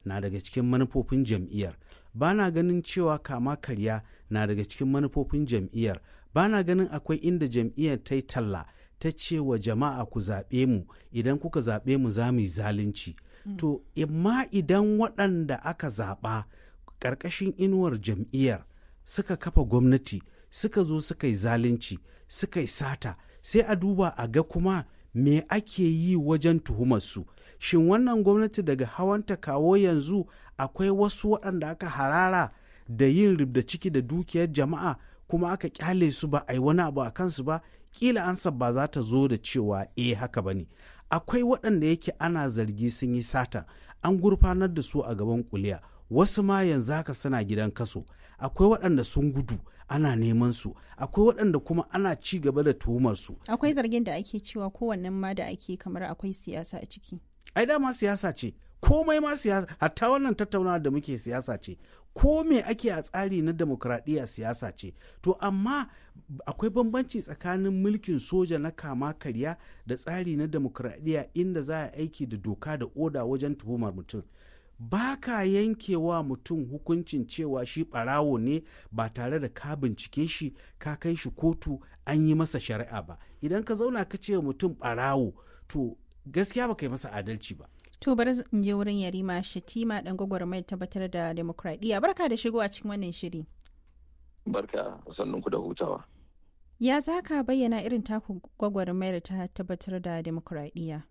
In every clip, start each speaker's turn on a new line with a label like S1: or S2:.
S1: na daga cikin manufofin jam'iyyar ba na ganin cewa kama karya na daga cikin manufofin jam'iyyar ba na ganin akwai inda jam'iyyar ta yi talla ta ce wa jama'a ku zaɓe mu idan kuka zaɓe mu za mu yi zalunci to imma idan waɗanda aka zaɓa ƙarƙashin inuwar jam'iyyar suka kafa gwamnati suka zo suka yi zalunci suka yi sata sai a duba a ga kuma me ake yi wajen tuhumarsu shin wannan gwamnati daga hawanta kawo yanzu akwai wasu waɗanda aka harara da yin ribda ciki da dukiyar jama'a kuma aka kyale su ba a yi wani abu a kansu ba kila ansa ba za ta zo da cewa eh haka ba ne akwai waɗanda yake ana zargi sun yi sata an gurfanar da su a gaban kuliya wasu ma yanzu haka suna gidan kaso akwai waɗanda sun gudu ana neman su akwai waɗanda kuma ana ci gaba da tuhumar su
S2: akwai zargin da ake cewa kowannen ma da ake kamar akwai siyasa a ciki
S1: ai dama siyasa ce komai ma siyasa hatta wannan tattaunawa da muke siyasa ce ko me ake a tsari na demokradiyya siyasa ce to amma akwai bambanci tsakanin mulkin soja na kama karya da tsari na demokradiyya inda za a aiki da doka da oda wajen tuhumar mutum ba ka yankewa mutum hukuncin cewa shi ɓarawo ne ba tare da ka bincike shi ka kai shi kotu an yi masa shari'a ba idan ka zauna ka ce mutum ɓarawo to gaskiya ba kai masa adalci ba
S2: to bari in je wurin yarima shatima dan gwagwarmayar tabbatar da demokradiyya barka da shigo a cikin wannan shiri
S3: barka sannunku da hutawa
S2: ya za ka bayyana irin taku gwagwarmayar ta tabbatar da demokradiyya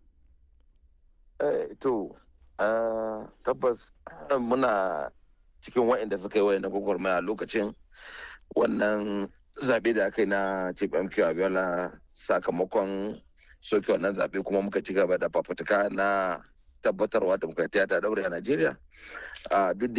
S3: eh, to Uh, tabbas uh, muna cikin wa'inda suka yi wayan gwagwarmaya lokacin wannan zaɓe da aka yi na chief mq abiola sakamakon soke wannan zaɓe kuma muka ci gaba da fafutuka na tabbatarwa demokratiya ta daure a najeriya uh, duk